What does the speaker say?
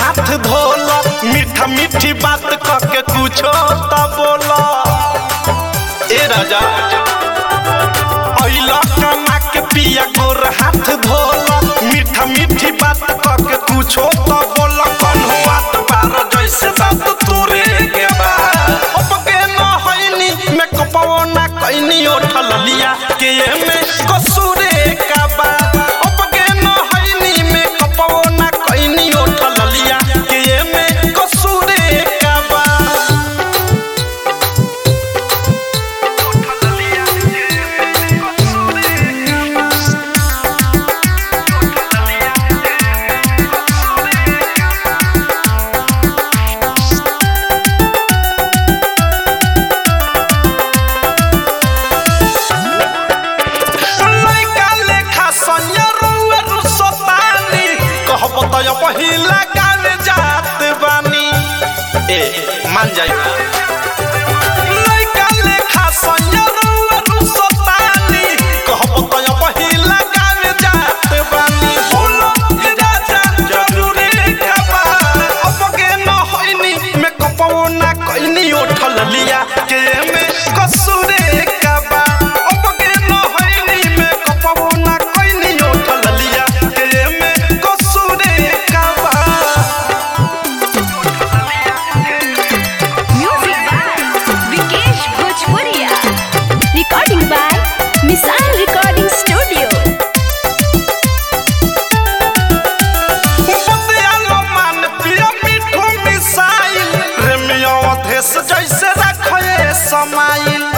हाथ धोला मीठा मीठी बात कह के कुछो त बोला ए राजा अइला कमा के पिया गोर हाथ धोला मीठा मीठी बात कह के कुछो त बोला कौन बात बार जैसे दांत तोरे के बा अब के न होइनी मैं कपवो ना कइनी उठल लिया के में कसूरे का बा अब के न होइनी मैं कपवो ना कइनी उठल लिया के में कसूरे का बा लइका लेखा सैया रुए रुसतानी कहब त पहिला गावे जात बानी ए मान जाई लइका लेखा सैया रुए रुसतानी कहब त पहिला गावे जात बानी बोलो ए राजा जरूरी खबा अब के न होइनी मैं कपवो ना कइनी उठल लिया के में कसूरे कबा अब के न होइनी मैं कपवो ना कइनी उठल लिया के में कसूरे कबा Music by Vikesh Bhojpuria. Recording by Misal Recording Studio. बतियालो मान पिया मिठू मिसाइल रेमिया अधेस जैसे रखे समाइल